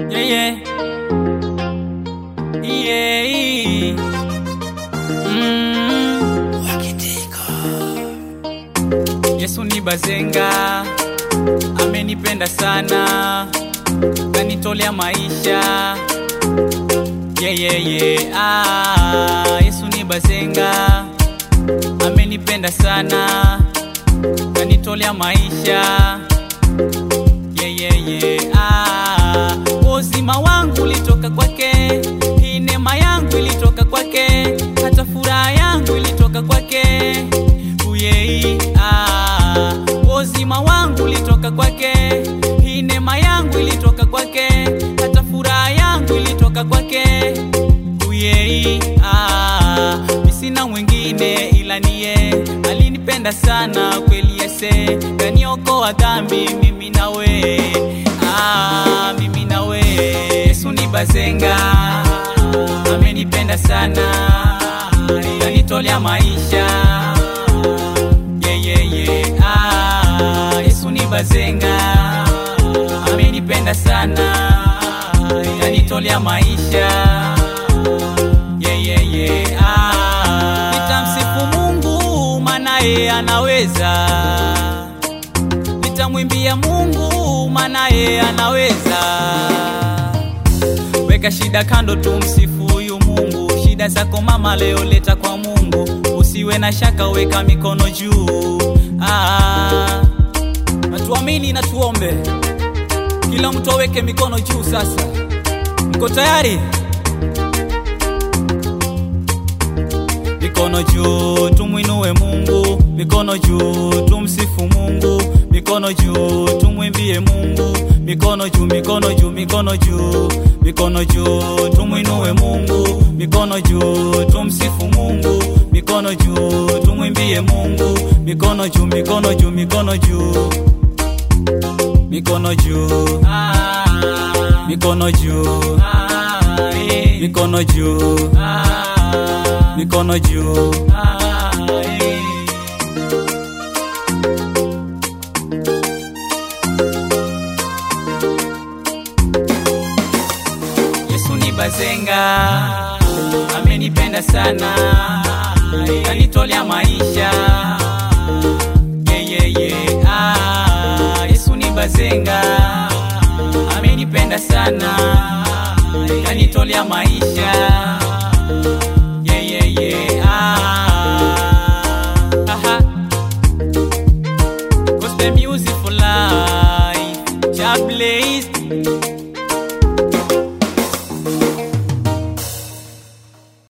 Yeah, yeah. Yeah. Mm. Yesu ni bazenga, amenipenda sana, kanitolea maisha. Yeah, yeah, yeah. Ah, Yesu ni bazenga, amenipenda sana, kanitolea maisha. Yeah, yeah, yeah. Ah, uzima wangu ulitoka kwake, hii neema yangu ilitoka kwake, hata furaha yangu ilitoka kwake. Uyei, ah, uzima wangu ulitoka kwake, hii neema yangu ilitoka kwake, hata furaha yangu ilitoka kwake. Uyei, ah, mi sina mwingine ila niye, alinipenda sana kweli yese, kaniokoa dhambi mimi nawe, ah, mimi nawe. Yesu ni bazenga, amenipenda sana, kanitolea maisha. Yeah, yeah, yeah. Ah, Yesu ni bazenga, amenipenda sana, kanitolea maisha. Yeah, yeah, yeah. Ah, nitamsifu Mungu maana yeye anaweza, nitamwimbia Mungu maana yeye anaweza. Weka shida kando, tumsifu huyu Mungu. Shida zako mama, leo leta kwa Mungu, usiwe na shaka, weka mikono juu. Ah, natuamini na tuombe, kila mtu aweke mikono juu. Sasa mko tayari? Mikono juu, tumwinue Mungu. Mikono juu, tumsifu Mungu. Mikono juu, tumwimbie Mungu. Mikono juu, mikono juu, mikono juu, mikono juu, tumwinue Mungu. Mikono juu, tumsifu Mungu. Mikono juu, tumwimbie Mungu. Mikono juu, mikono juu, mikono juu, mikono juu, mikono juu, mikono juu, mikono juu. Yesu ni bazenga, amenipenda sana, kanitolea maisha. Yeah, yeah, yeah. Ah, Yesu ni bazenga, amenipenda sana, kanitolea maisha. Yeah, yeah, yeah. Ah, aha. Gospel music for life. God bless.